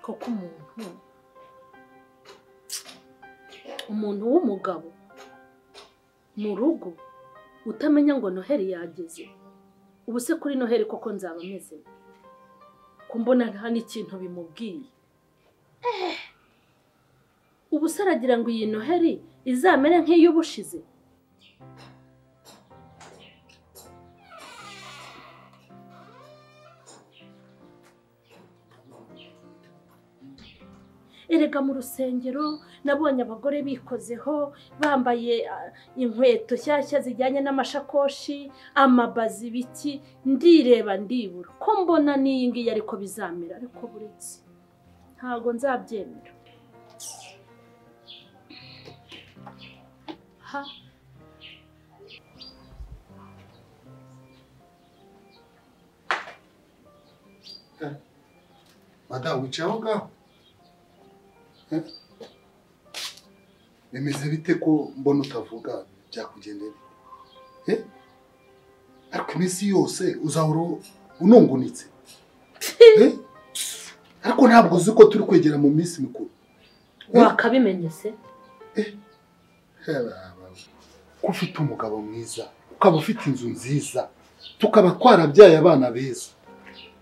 koko umuntu umuntu w'umugabo mu rugo utamenya ngo noheli yageze ubu se kuri noheli koko nzaba ameze ko mbona nta n'ikintu bimubwiye ubu se aragira ngo iyi noheli izamere nk'iy'ubushize erega mu rusengero nabonye abagore bikozeho bambaye ah, inkweto nshyashya zijyanye n'amashakoshi amabazi biki ndireba ndibura ko mbona n'iyi ngiyi ariko bizamera ariko buretse ntabwo nzabyemera ha madamu wicaye aho ngaho Eh? bimeze bite ko mbona utavuga byakugendera Eh? ariko iminsi yose uzahora unungunitse Eh? ariko ntabwo uzi ko turi kwegera mu minsi mikuru wakabimenye se ko ufite umugabo mwiza ukaba ufite inzu nziza tukaba twarabyaye abana beza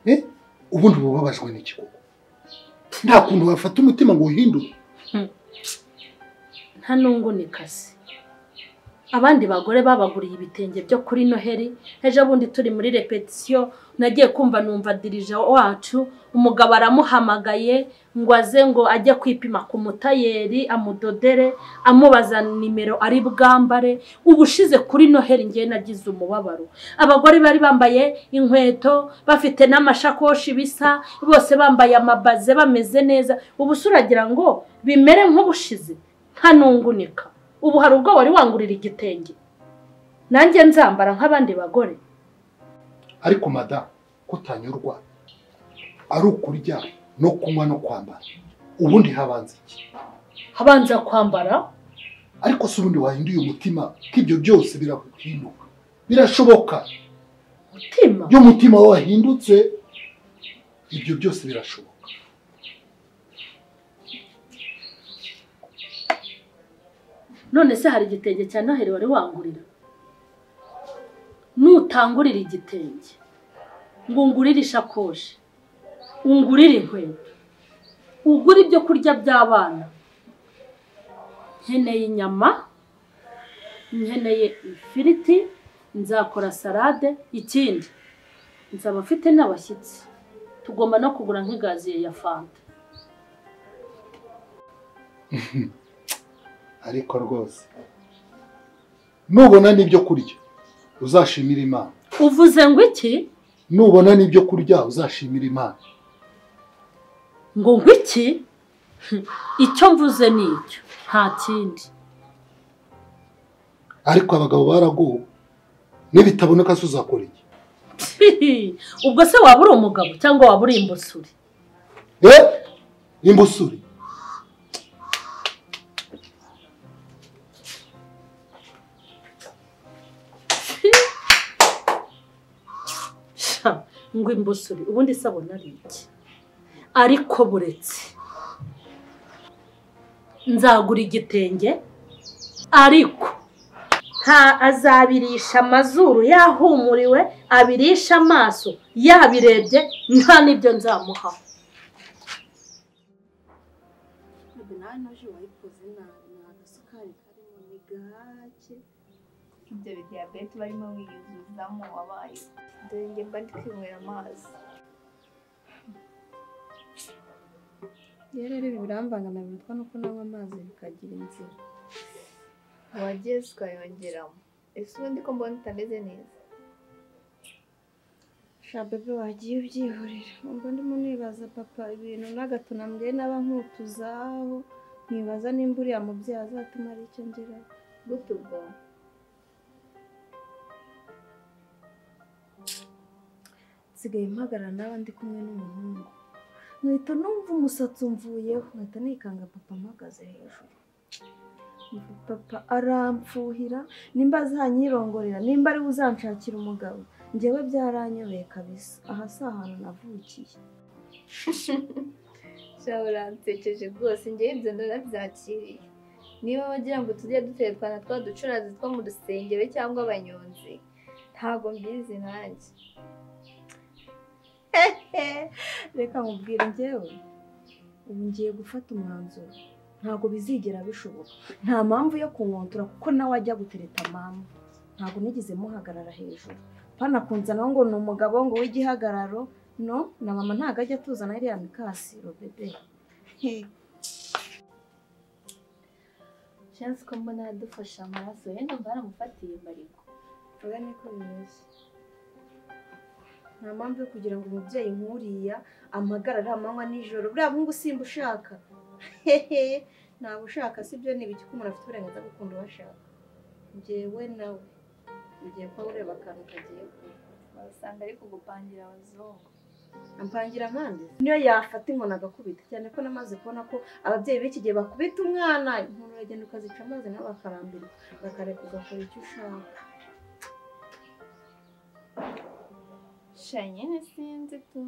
Eh? ubundi uba ubabajwe n'iki koko nta kuntu wafata umutima ngo uhindure nta nungu ni kasi abandi bagore babaguriye ibitenge byo kuri noheli ejo bundi turi muri repetisiyo nagiye kumva numva dirija wacu umugabo aramuhamagaye ngo aze ngo ajye kwipima ku mutayeri amudodere amubaza nimero ari bwambare ubushize kuri noheli ngewe nagize umubabaro abagore bari bambaye inkweto bafite n'amashakoshi bisa bose bambaye amabaze bameze neza ubu se uragira ngo bimere nk'ubushize ntanungunika ubu hari ubwo wari wangurira igitenge nanjye nzambara nk'abandi bagore ariko madamu kutanyurwa ari ukurya no kunywa no kwambara ubundi habanza iki abanza kwambara ariko se ubundi wahinduye umutima ko ibyo byose birahinduka birashoboka mutima iyo umutima wawe wahindutse ibyo byose birashoboka none se hari igitenge cya noheli wari wangurira nutangurira igitenge ngo ungurire ishakoshi ungurire inkweto ugure ibyo kurya by'abana nkeneye inyama nkeneye ifiriti nzakora salade ikindi nzaba mfite n'abashyitsi tugomba no kugura nk'ingaziye ya fanta ariko rwose nubona n'ibyo kurya uzashimira imana uvuze ngo iki nubona n'ibyo kurya uzashimira imana ngo ngo iki icyo mvuze ni icyo nta kindi ariko abagabo baraguwe nibitaboneka se uzakora iki ubwo se waba uri umugabo cyangwa waba uri imbusuri Eh? imbusuri Sha, ngo imbusuri ubundi se abona ari iki ariko buretse nzagura igitenge ariko nta azabirisha amazuru yahumuriwe abirisha amaso yabirebye nta n'ibyo nzamuha ntabwo nawe naje wayikoze nabi nta gasukari karimo ni gake ibyo bidiyabete barimo biyuzuzamo wabaye dore njye mba ndi kwinywera amazi rero ibi birambangana bitwa nuko nanywa amazi bikagira inzira wageze ukayongeramo ese ubundi ko mbona utameze neza sha bebe wagiye ubyihorera ubwo ndimo nibaza papa ibintu n'agato nambwiye naba nkutuzaho nkibaza nimba uriya mubyeyi azatuma ari icyo ngeraho gute ubwo nsigaye mpagarara n'aba ndi kumwe n'umuhungu nkahita numva umusatsi umvuyeho nkahita nikanga papa mpagaze hejuru Mva papa arampfuhira nimba azanyirongorera nimba ari we uzanshakira umugabo njyewe byaranyobeye kabisa aha si ahantu navukiye shaho uransekeje rwose njyewe ibyo ndanabyakiriye niba bagira ngo tujye duterwa na twa ducurazi two mu rusengero cyangwa abanyonzi ntabwo mbizi nanjye reka nkubwire njyewe ubu ngiye gufata umwanzuro ntabwo bizigera bishoboka nta mpamvu yo kunkontora kuko nawe ajya gutereta mama ntabwo nigeze muhagarara hejuru pana kunzana ngo ni umugabo ngo w'igihagararo no na mama ntabwo ajya atuzana iriya mikasiro bebe shansi ko mbona yadufashe amaraso yenda mba baramufatiye bariko oya niko bimeze nta mpamvu yo kugira ngo umubyeyi nk'uriya amagarare amanywa nijoro buriya bungu simba ushaka hehe ntabwo ushaka sibyo ni ibiki ko umuntu afite uburenganzira bwo gukunda uwo ashaka njyewe nawe ugiye kuba ureba akantu kagiye kuba wasanga ari kugupangira abazungu ampangira mpande niyo yafata inkoni agakubita cyane ko namaze kubona ko ababyeyi b'iki gihe bakubita umwana inkono uragenda ukazica amazi nawe bakarambirwa bakareka ugakora icyo ushaka sha nyine sinzi tu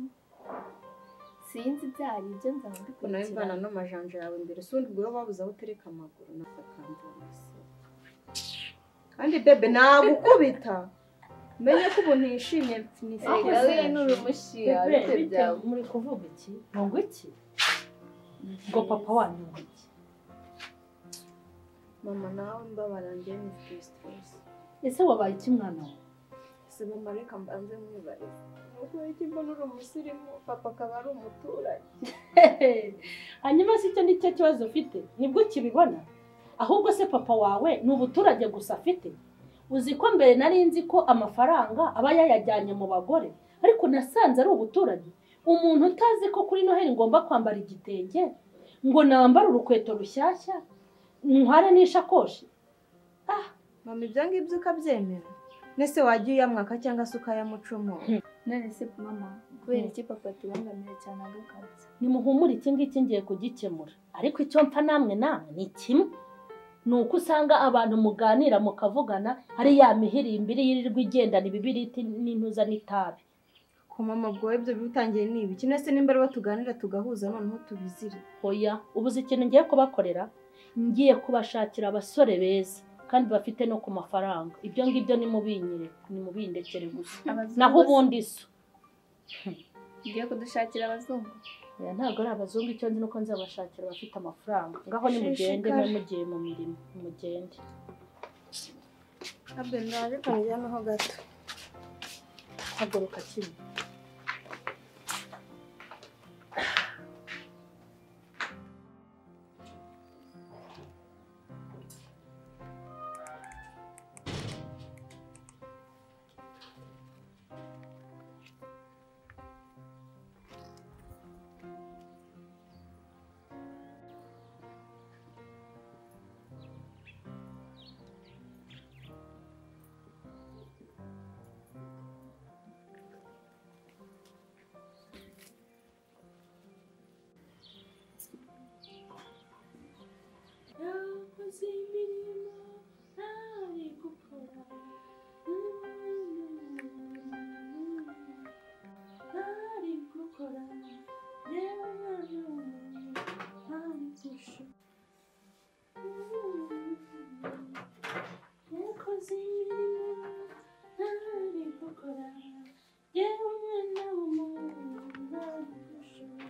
sinzi ibyo ari ibyo nzaba ko nawe mvana mbikurikirana n'amajanja yawe imbere si ubundi bwo babuze aho utereka amaguru nawe akambura umusego kandi bebe nagukubita menye ko ubu ntishimye Aho erega se? we n'urumushiya ariko bite byawe muri kuvuga iki ngo iki ngo papa wanyu ngo iki mama nawe mbabara njye ni sitresitesi ese wabaye iki mwana wawe si mama reka mbanze mwibarize nuko iki mbona uri umusirimu papa akaba ari umuturanyi hanyuma se icyo ni cyo kibazo ufite nibwo ukibibona ahubwo se papa wawe ni ubuturage gusa afite uzi ko mbere nari nzi ko amafaranga aba yayajyanye mu bagore ariko nasanze ari ubuturage umuntu utazi ko kuri noheli ngomba kwambara igitenge ngo nambare urukweto rushyashya ntware n'ishakoshi mama ibyo ngibyo ukabyemera nese wajya uyamwaka cyangwa se ukayamucomora none se mama kubera iki papa tubangamira cyane agukabya nimuhumure iki ngiki ngiye kugikemura ariko icyo mpfa namwe namwe ni kimwe ni uko usanga abantu muganira mukavugana ari ya mihirimbiri yirirwa igendana ibibiriti n'intuza n'itabi ku mama ubwo we ibyo bitangiye ni ibiki nese nimba aribo tuganira tugahuza noneho tubizire oya ubuze ikintu ngiye kubakorera ngiye kubashakira abasore beza kandi bafite no ku mafaranga ibyo ngibyo nimubinyire nimubindekere gusa Abazungu naho bose- ubundi so ugiye kudushakira abazungu oya ntabwo ari abazungu icyo nzi nuko nzabashakira abafite amafaranga ngaho nimugende Shishikara. mugiye mu mirimo nimugende abe ndareka njyanaho gato haguruka kimwe yakoze imirimo ntari gukora ntari gukora yewe mwana w'umuntu ntari gushora yakoze imirimo ntari gukora yewe mwana w'umuntu ntari gushora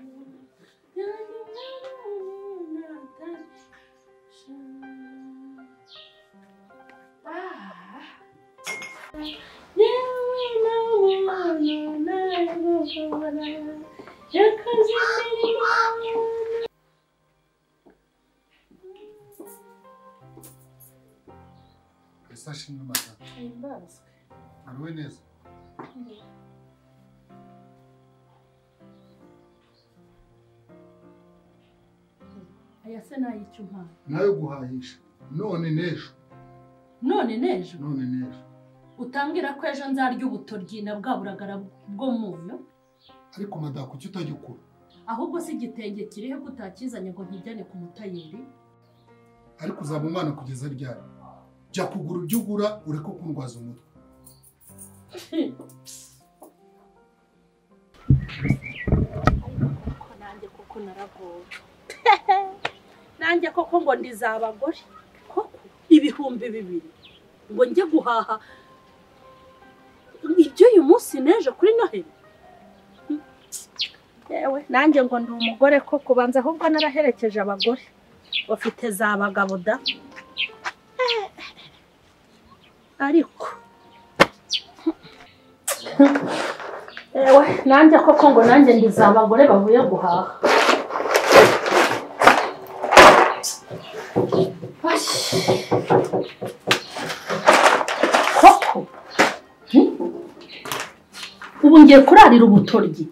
yewe mwana w'umuntu ntari Ese ashimwe matata. Ariwe neza. aya se n'ay'icyo mpamvu Nawe guhahisha. None n'ejo. none n'ejo None n'ejo. utambwira ko ejo nzarya ubutoryi na bwa buragara bwo munyu Ariko madaka kuki utajya ukura? ahubwo si igitenge kiriho ko utakizanye ngo nkijyane ku mutayeri Ariko uzaba umwana kugeza ryari? Jya kugura ibyo ugura ureke kundwaza umutwe. ko nanjye kuko na baragowe nanjye koko ngo ndiza abagore koko ibihumbi bibiri ngo njye guhaha iby'uyu munsi n'ejo kuri noheli Hmm. yewe nanjye ngo ndi umugore ko kubanza ahubwo naraherekeje abagore bafite za bagabo da Eh, ariko yewe nanjye koko ngo nanjye ndi za bagore bavuye guhaha koko Hmm? ubu ngiye kurarira ubutoryi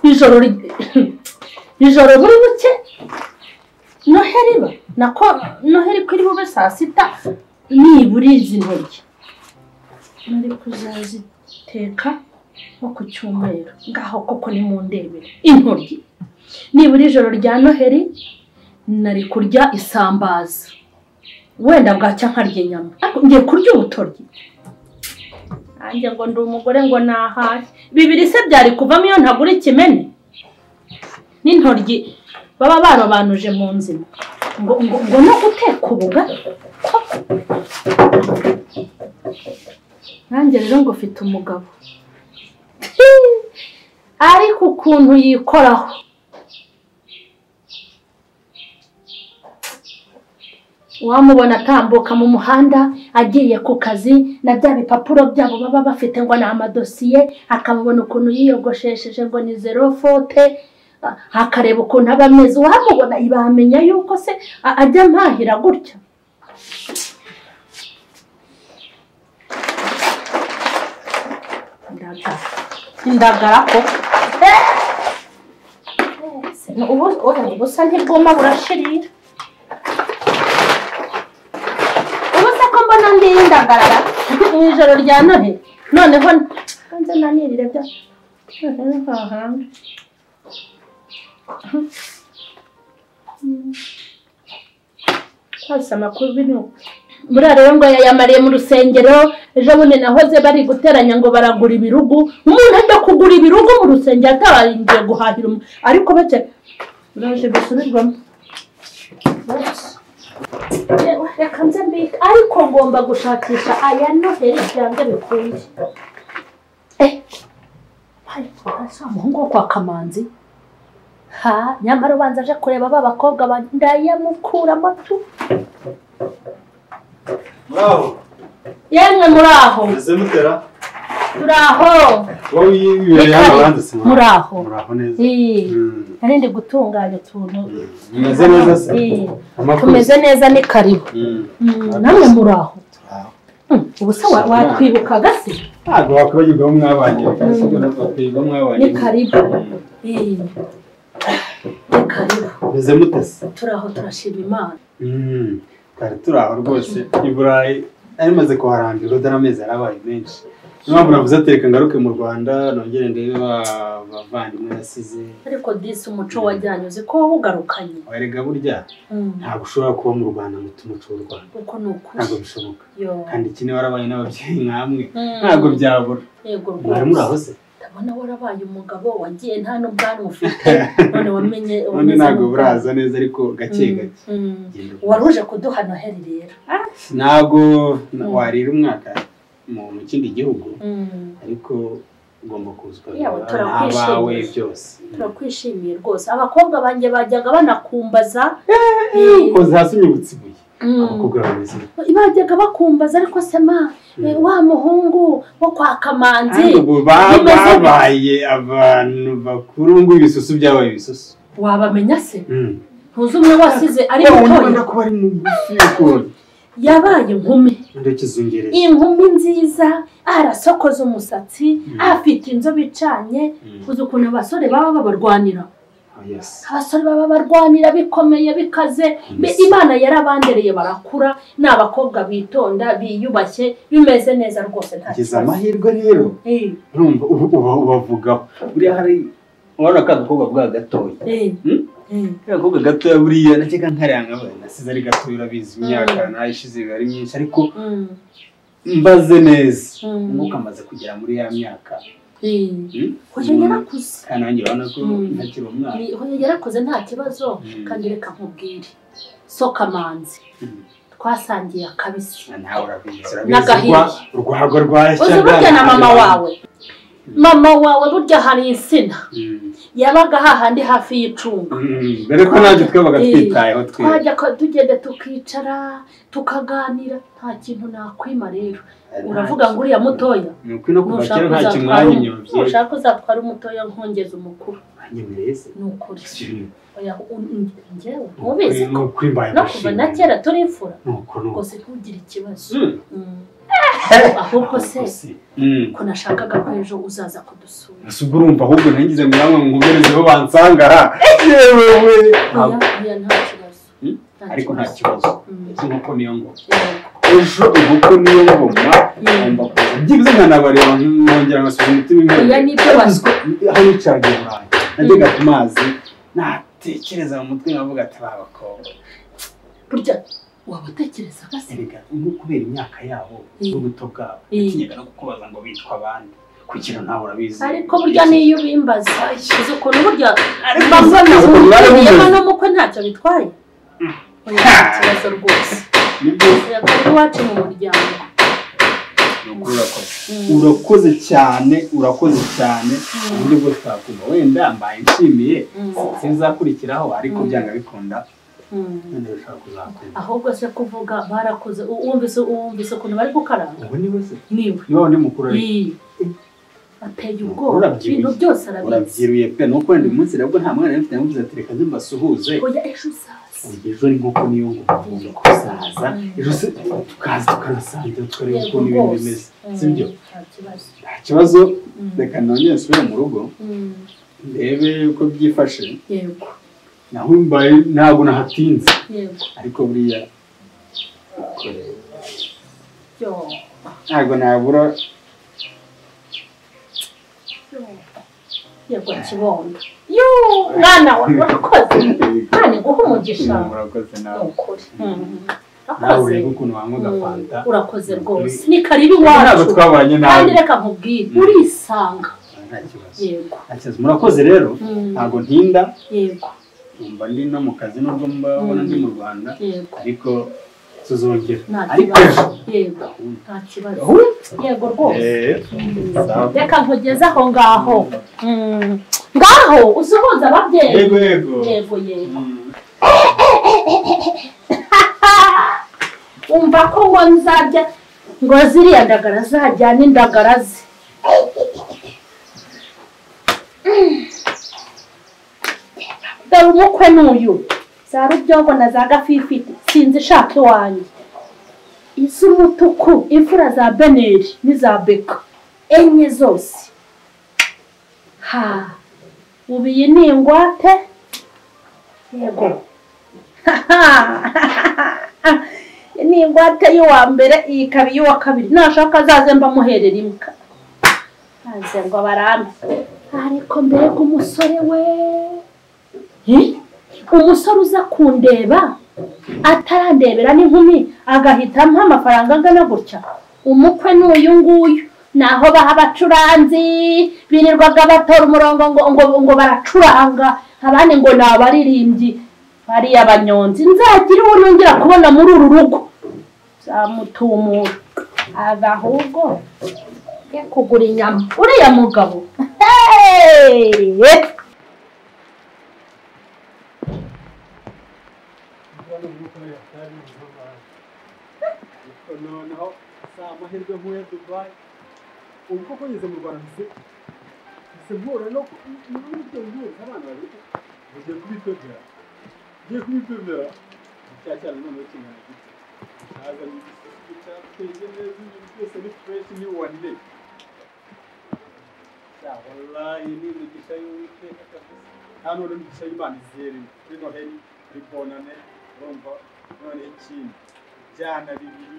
ijoro ri- ijoro buri buke noheri iba nako noheri ko iri bube saa sita nibura izi ntoryi nari kuzaziteka nko ku cyumweru ngaho koko ni mu ndebere intoryi nibura ijoro rya noheri nari kurya isambaza wenda bwacya nkarya inyama ariko ngiye kurya ubutoryi nanjye ngo ndi umugore ngo nahahe bibiri se byari kuvamo iyo ntagura ikimene n'intoryi baba barobanuje mu nzima ngo ngo ngo no guteka ubugari nanjye rero ngo ufite umugabo ariko ukuntu yikoraho wamubona atambuka mu muhanda agiye ku kazi na bya bipapuro byabo baba bafite ngo ni amadosiye akamubona ukuntu yiyogoshesheje ngo ni zero fote a- akareba ukuntu aba ameze uwamubona bamenya yuko se a- ajya mpahira gutya indagara indagara ko ubusa ntibwuma burashirira ubu se ko mbona ndi ndagarara mu ijoro rya none noneho nze nanirire bya noneho hahanga hose amakuru bino buriya rero ngo yayamariye mu rusengero ejo bundi nahoze bari guteranya ngo baragura ibirugu umuntu ajya kugura ibirugu mu rusengero atabaringiye guhahira umu- ariko bake biraje bisubirwamo reka nze mbike ariko ngomba gushakisha aya noheli byanze bikunze umuhungu wo kwa kamanzi ha nyamara ubanza aje kureba ba bakobwa ba- ndayamukura amatu Muraho, yemwe muri aho meze mutera? turi aho Wowe ibirori Reka, hano wanditse nka- muraho. Muraho neza. Ii, Mm, nari ndi gutunganya utuntu Mumeze neza se? Ii, Amakuru? tumeze neza ni karibu Mm, Mm, namwe muri aho turaho. Mm, ubu se wa- watwibuka gasi Ntabwo wakwibagirwa aho mwabanye, sibyo ntabwo wakwibagirwa aho mwabanye. ni karibu Mm, Ii, ni karibu Meze mute se? turi aho turashima imana Mm, Kare turaho rwose. I Burayi nari maze kuharambirwa dore amezi yarabaye menshi. Niyo mpamvu navuze ati reka ngaruke mu Rwanda nongere ndebe ba- bavandimwe nasize. ariko disi umuco wajyanye uzi ko wawugarukanye Erega burya ntabwo ushobora kuba mu Rwanda ngo utumuce w'u Rwanda. uko ni ukuri Ntabwo bishoboka. yo Kandi iki niba warabaye n'ababyeyi nk'amwe. Mm. Ntabwo byabura. yego Mwari rwose muraho se? ndabona warabaye umugabo wagiye nta n'ubwanwa ufite none wamenye ubundi wameze ntabwo nk'ubwanwa. buraza neza ariko gake Mm, gake mm. Genda wari ubona. uje kuduha noheli rero ntabwo na- Mm. warira umwaka mu mu kindi gihugu Mm. ariko ugomba kuza Yawe, ukareba turakwishimiye. abawe byose turakwishimiye rwose abakobwa banjye bajyaga banakumbaza kuko hasi unyibutse ibuye Mm. abakobwa bameze uko. bajyaga bakumbaza ariko sema eh, wa muhungu wo kwa Ariko kamanzi ubu ba- bimeze bite? babaye abantu bakuru ngo ibisusu byabaye ibisusu wabamenya se Mm. ntuzi umwe wasize ari Yewe, undi mutoya ubona ko bari mu bisi y'ukuntu yabaye inkumi undi kizungereza inkumi nziza arasokoza umusatsi Mm. afite inzobe icanye uzi ukuntu abasore baba babarwanira abasore baba barwanira bikomeye bikaze Be- imana yarabandereye barakura ni abakobwa bitonda biyubashye bimeze neza rwose nta kugeza kibazo amahirwe rero Eh, urumva ubu uba ubavugaho buriya hari urabona ka gakobwa bwa gatoya eh, Hmm? eh. ka gakobwa gatoya buriya nakeka nkariya nkabaye nasize ari gatoya urabizi imyaka nayo ishize biba ari myinshi ariko Mm, mbaze neza mm. umwuka amaze kugera muri ya myaka hoya yarakuze kandi nanjye urabona ko Mm. ntakiri umwana Ni- hoya yarakuze nta kibazo Mm. kandi reka nkubwire so kamanzi Mm. twasangiye akabisi Na nawe urabizi urabizi N'agahinda. urwa- urwago rwashya uzi burya na mama wawe mama wawe burya hari insina Mm. yabaga hahandi hafi y'icunga Mm. dore ko natwe twabaga Eh. twitayeho twese twajya ko- tugenda tukicara tukaganira nta kintu nakwima rero uravuga ngo uriya mutoya ni ukuri no kuva kera nta uzatwara kimwanya umu- inyobye nushaka uzatwara umutoya nkongeza umukuru wanyemereye se ni ukuri Siri, Oya, u- u- njyewe ni ntubizi ukuri- ni ukuri mbaye no kuva na mushimye. kera turi imfura Ni uko ni uko. rwose ntugire ikibazo Mm. Mm. ahubwo se Mm. ko nashakaga ko ejo uzaza kudusura ese ubwo urumva ahubwo nangize muramwe nguberezeho bansangara yewe we oya oya nta kibazo Mm. ariko nta kibazo Mm. ese inkoko niyo ngoma Yego. ejo inkoko niyo ngoma ngomba kuza byibuze nkanabareba nkongera nkasubiza umutima imbere Oya, nibyo bas- Ariko aho yicaraga i burayi najyaga ku mazi natekereza mu mutwe nkavuga ati ba bakobwa burya waba utekereza ko se erega nko kubera imyaka yabo Mm. n'ubuto bwabo Mm. natinyaga no kukubaza ngo bitwa abandi kugira nawe urabizi ariko burya niyo ubimbaza uzi ukuntu burya Ariko mbazwa na uzi ukuntu mwari ubiyemo mumeze. n'umukwe ntacyo bitwaye oya nta kibazo rwose nibyo oya kuri iwacu mu muryango ni ukuri urakoze Mm. urakoze cyane urakoze cyane uburyo bwose twakumva wenda mbaye nshimiye Mm. sinzakurikiraho ariko Mm. byanga bikunda Mm. none bishobora kuzakumva ahubwo se kuvuga barakoze u- wumvise wumvise ukuntu bari gukaranga ubu ni we se niwe niba undi mukuru ariko Iyi. ateye ubwoba Urabyibushye. ibintu byose arabizi urabyiruye pe nuko wenda uyu munsi rero ubwo nta mwana yari mfite namuvuze ati reka nze mbasuhuze oya ejo uzaza Ubwo ejo ni nk'uko niyo ngomba kuzaza ejo se tukaza tukanasangira tukareba Yego ukuntu ibintu rwose. bimeze Mm, si byo nta kibazo nta kibazo Mm. reka nongere nsubire mu rugo Mm. ndebe uko byifashe yego naho mbaye ntabwo nahatinze yego ariko buriya yo ntabwo nabura yego kibondo yo mwana wa urakoze none guha umugisha murakoze ni nawe ukuri Mm. nawe urakoze ureba ukuntu wanywaga Mm. fanta urakoze Ni rwose ukuri. ni karibu ntabwo iwacu twabanye nawe kandi reka nkubwire Mm. urisanga nta kibazo yego nta kibazo murakoze rero Mm. ntabwo ntinda yego numva ndi no mu kazi nubwo mbabona ndi mu rwanda yego ariko tuzongera nta ariko kibazo ejo yego nta kibazo Ahubwo, yego rwose eh, sawa. reka nkugeze aho ngaho Mm. ngaho usuhuza ababyeyi yego yego yego yego Mm. umva ko ngo nzajya ngo ziriya ndagara zajyane indagara ze dore umukwe n'uyu za rubyongo na za gafifite sinzi ishaka iwanjye iz'umutuku imfura za beneri n'iza beka enye zose ha ubu iyi ni ingwate yego ni ingwate y'uwa mbere iyi ikaba iy'uwa kabiri nashaka azaze mbamuherera imbwa maze ngo barambe ariko mbega umusore we Hi? umusore uza kundeba atarandebera n'inkumi agahita ampa amafaranga angana gutya umukwe ni uyu nguyu naho baha abacuranzi birirwaga batora umurongo ngo, ngo, ngo baracuranga abandi ngo ni abaririmbyi bariya banyonzi nzagira uwo nongera kubona muri uru rugo nzamutumura ava ahubwo ye kugura inyama uriya mugabo Hey! noneho si amahirwe nk'uya dubayi ubu koko ngeze mu rwanda se se mpura no n'uburyo mpuza abana babiri ugiye kubitondera ugiye kubitondera cya cyane noneho kingana gito ntaza ni igisozi cyateye neza ibintu byose ni fureshi ni wande wallahi ni imigisha y'uwiteka kabisa nta none imigisha y'imana izerewe kuri noheli kuri bonane urumva none ikindi byana bibiri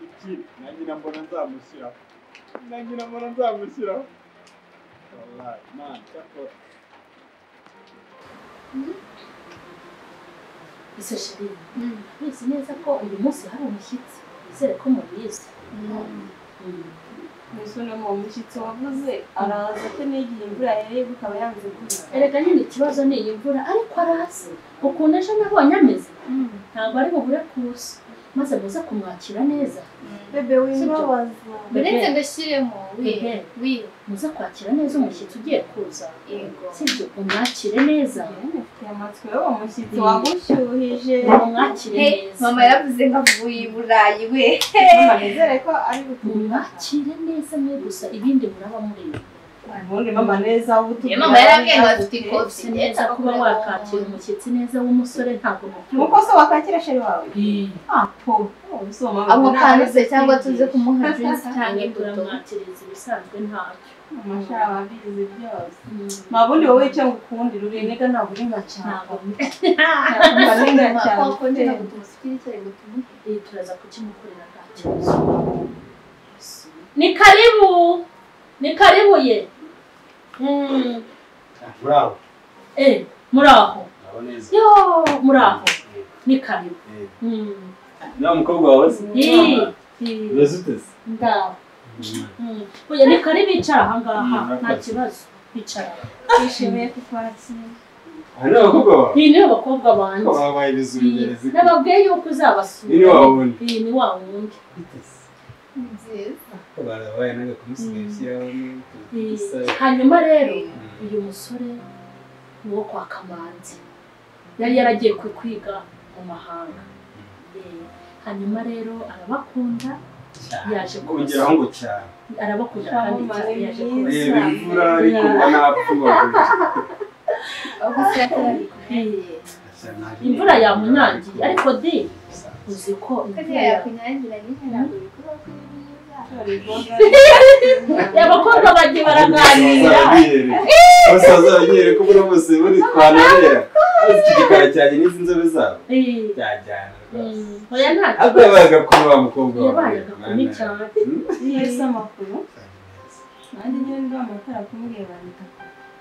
iki na nyina mbona nzamushyiraho na nyina mbona nzamushyiraho wallahi man cyakora Ese shiri, muzi neza ko uyu munsi hari umushyitsi, nizere ko mubizi. mbese uno mu mushyitsi wavuze araza ko n'igihe imvura yareba ikaba yanze kuza erega nyine ikibazo ni iyi mvura ariko arazi ukuntu ejo nabonye ameze ntabwo ari bubure kuza maze muze kumwakira neza bebe wimbabaza uretse ngo ashyiremo wiwe Ehe. wiwe muze kwakira neza umushyitsi ugiye kuza yego sibyo umwakire neza ufite amatsiko y'uwo mushyitsi wagushyuhije umwakire Hey, neza mama yaravuze ngo avuye i burayi we mama nizere ko ari gutumira umwakire neza mwe gusa ibindi muraba mureba ubundi mama neza Ye, ubutumira mama yarambwiye ngo afite si ikofi ndetse neza kuba akora wakakira umushyitsi neza w'umusore ntabwo nuko mukuru se wakakira sheri wawe apo amukanze cyangwa tuze kumuha juice cyangwa imbuto turamwakiriza ibisanzwe ntacyo amashara wabizi byose nta bundi wowe icyo ngukundira uriniga ntabwo uringa cyane ntabwo ntabwo uringa cyane Kwa kundi ntabwo tumusukira icyayi ngo tumuhe iyi turaza kukimukorera nta kibazo ni karibu ni karibu ye Mm. muraho eh muraho muraho neza yo muraho ni karibu Mm. niba mukobwa wawe se Ii. Ii. umeze ute se ndaho Mm. oya ni karibu icara ahangaha nta kibazo icara twishimiye kukwakira aha ni abakobwa bawe iyi niyo bakobwa banjye ko babaye ibizugerezi Iyi, nababwiye yuko uzabasura Ni wa wundi. Iyi ni wa wundi ute se ni byiza ko barabaye n'agakomusigaye ushyiraho Iyi. n'utuntu hanyuma rero Mm. uyu musore ni uwo kwa kamanzi yari yaragiye ku- kwiga mu mahanga Eh, hanyuma rero arabakunda yaje kongeraho ngo cyane arabakunda kandi cyane yaje kubasura. reba imvura ariko mba napfa ubagurira gusa yakunyangiye imvura yamunyangiye ariko di uzi ko kariya imvura ya- yakunyangira nyine ntabwo bikora ko uri mwiza abakobwa bagiye baraganira bose bazabanyere ko muri bose buri twanabera maze iki gikara cyanjye n'izi nzobe zabo Eh, byajyana rwose mm, oya nta Ako yabaye agakuru wa mukobwa wawe. Yabaye agakumi cyane. Hmm? yahise amakuru nanjye nyine ndi amatara kumureba nita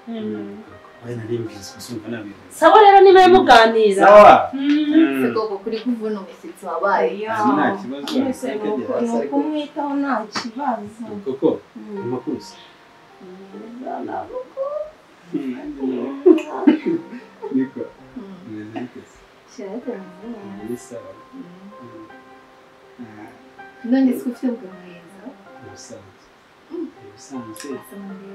Mm. Oya, nari mbizi, gusa umva nabizi. sawa rero niba muganira Sawa. Mm. Hmm. si koko kuri kuvuna umushyitsi wabaye Nta kibazo, mwese ariko ni uko- agira ni ukumwitaho nta kibazo Koko, Mm. ni makuru se? Mwiza, ntabwo Niko, Mm. umeze gute se? ushyiraho amazina yawe. Ni sawa. Mm. Hmm. Ah, none se ufite ubwo mwiza ni ubusanzwe. Ni ubusanzwe.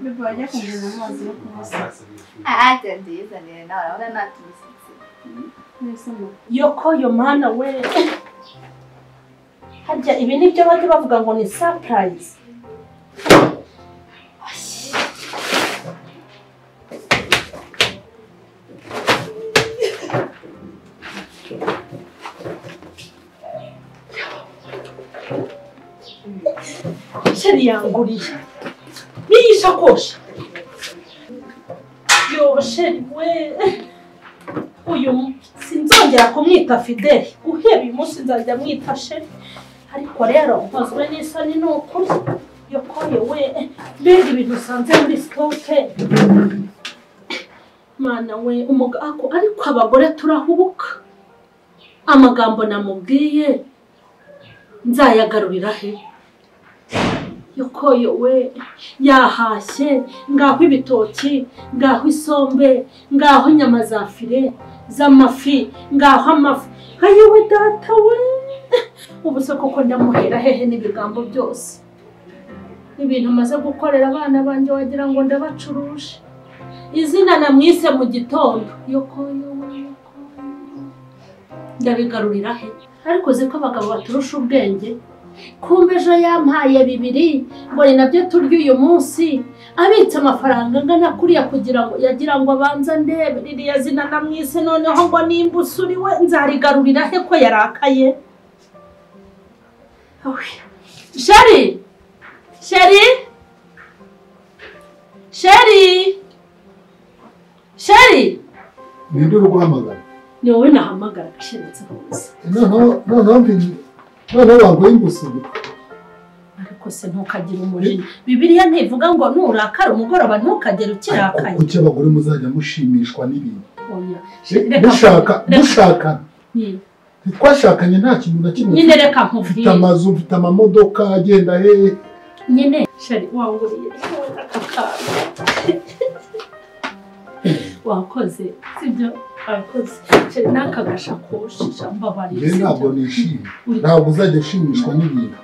Bebe wajya kugeza amazi yo kumasa Umusaza wifuza. aha byangiza neza nawe urabona nta tumushyitsi mwese amakuru yoko yo mana we harya ibi ni byo bajya bavuga ngo ni surprise sheri yanguriye n'iyi sakoshi yo sheri we uyu mu- sinzongera kumwita fideli guhera uyu munsi nzajya mwita sheri ariko rero nkozwe n'isoni ni ukuri yokoye we mbega ibintu usanze muri sitoke mana we umugabo ariko abagore turahubuka amagambo namubwiye nzayagarurira he yokoye we yahashye ngaho ibitoki ngaho isombe ngaho inyama za fire z'amafi ngaho amafi ayewe data we ubu se koko ndamuhera hehe n'ibigambo byose ibintu maze gukorera abana banjye wagira ngo ndabacuruje izina namwise mu gitondo yokoyo we, yokoyo we. ndabigarurira he ariko uzi ko abagabo baturusha ubwenge kumbe ejo yampaye bibiri ngo ni nabyo turya uyu munsi abitse amafaranga angana kuriya kugira ngo yagira ngo abanze ndebe ririya zina namwise noneho ngo nimba usuriwe nzarigarurira he ko yarakaye Sheri! Sheri! Sheri! Sheri! ninde uri guhamagara Ni wowe nahamagaraga sheretse nkuzi. noneho noneho mbi- noneho baguye ingusuri Ariko se ntukagire umujinya. Bibiliya ntivuga ngo nurakara umugoroba ntukagere ariko ukirakaye. kuki abagore muzajya mushimishwa n'ibintu Oya. Eh, Reka- dushaka reka- dushakana Ni- ntitwashakanye nta kintu na kimwe Nyine reka mfite nkubwire. amazu mfite amamodoka agenda hehe nyine shari wanguriye aka kantu wakoze sibyo wakoze shari n'aka gashakoshi jambabarire rero ntabwo sibyo nishimye Uri- ntabwo uzajya ushimishwa n'ibintu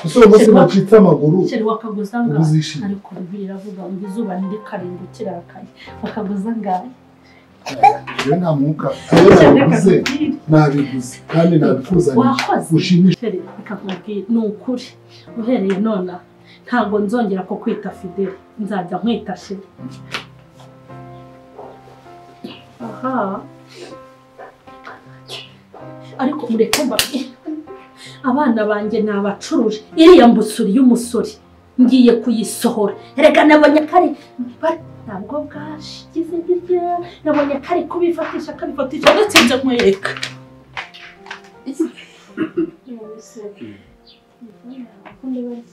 ese uwo munsi Shema. bacitse amaguru shari wakaguza uba angahe uzishimye ariko bibiri iravuga ngo izuba ntiri karindwi kirakaye wakaguza angahe rero nta mwuka ayo nabiguze nabiguze kandi nabikuzanije wakoze ushimishe Feri, reka nkubwire ni ukuri uhereye nona ntabwo nzongera ku kwita fideli nzajya nkwita sheri aha ariko mureke mbabwire abana banjye ni abacuruje iriya mbusuri y'umusore ngiye kuyisohora reka nabonye kare bare- ntabwo bwashigize birya nabonye kare kubifatisha akabifatisha ndetse njya nkwereka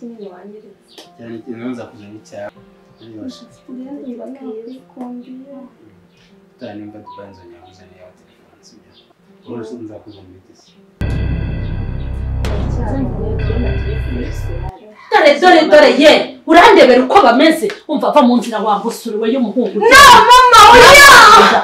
cyane cyane nza kuzana icyaha Uryoshye. Utaha nimba Dubai nzongera kuzanira ya telefone sibyo urose nzakuzanira itisi dore dore dore ye urandebera uko bameze umva ava mu nzira wambusuriwe y'umuhungu no mama oya